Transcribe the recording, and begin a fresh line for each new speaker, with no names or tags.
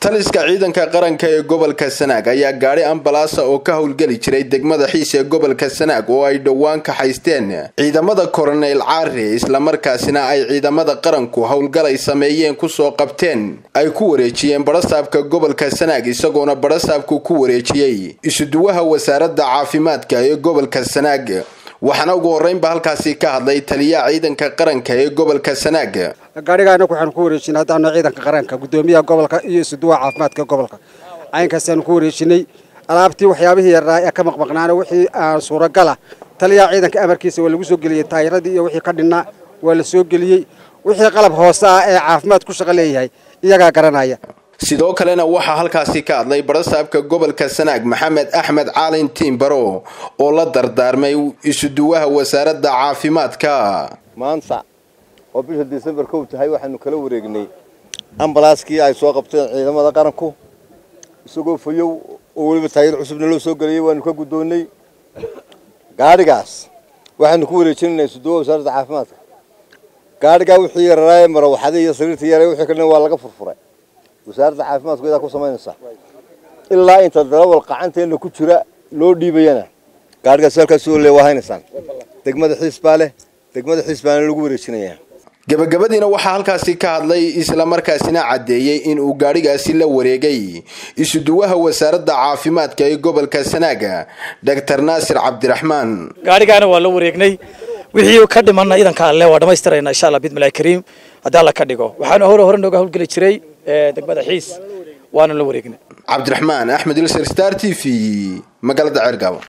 taliska ciidanka qaranka ee gobolka sanaag ayaa gaadhi ambalaasa oo ka howlgeli jiray degmada xiis ee gobolka sanaag oo ay dhowaan ka haysteen ciidamada koronel caare islamarkaasina ay ciidamada qaranku howlgal ay sameeyeen kusoo qabteen ay ku wareejiyeen barasaabka gobolka sanaag isagoona barasaabku ku wareejiyey isuduwaha wasaaradda caafimaadka ee gobolka sanaag waxaana ugu horreynba halkaasi ka hadlay taliyaha ciidanka qaranka ee gobolka sanaag
gaadhigaana waxaanu ku wareejinay haddaanu ciidanka qaranka guddoomiyaha gobolka iyo isuduwaha caafimaadka gobolka caynkaasanu ku wareejinay alaabtii waxyaabihii yaraa ee ka maqmaqnaana wixii aan suuragala taliyaha ciidanka amarkiisa waa lagu soo geliyey taayiradii iyo wixii ka dhinnaa waa la soo geliyey wixii qalab hoose ah ee caafimaad ku shaqo leeyahay iyagaa garanaya
sidoo kalena waxaa halkaasi ka hadlay barasaabka gobolka sanaag maxamed axmed caalin tiimbaro oo la dardaarmay isuduwaha wasaaradda caafimaadka
maanta oo bisha disembar kow tahay waxaanu kala wareegnay ambalaaskii ay soo qabteen ciidamada qaranku isagoo fayow oo weliba taayir cusubna loo soo geliyay waanu ka guddoonnay gaadhigaas waxaanu ku wareejinaynaa isuduwaha wasaaradda caafimaadka gaadhigaa wixii yararaaye marawaxadii iyo sariirtii yaray wixii kalena waa laga furfuray wasaaradda caafimaadku iyadaa ku samaynaysaa ilaa inta darawal qacanteenna ku jira loo dhiibayana gaadhigaas halkaas oo le waa haynaysaan degmada xiis baa leh degmada xiis baana lagu wareejinayaa
gabagabadiina waxaa halkaasi ka hadlay islamarkaasina caddeeyey in uu gaadhigaasi la wareegay isuduwaha wasaaradda caafimaadka ee gobolka sanaaga doctor naasir cabdiraxmaan
gaadhigaana waa la wareegnay wixii ka dhimanna idanka alle waa dhammaystirayna insha allah bidmillahi kariim haddii alla ka dhigo waxaanu hore hore nooga howlgeli jiray degmada xiis waana la wareegnay
cabdiraxmaan axmed ilser star t v magaalada ceergaabo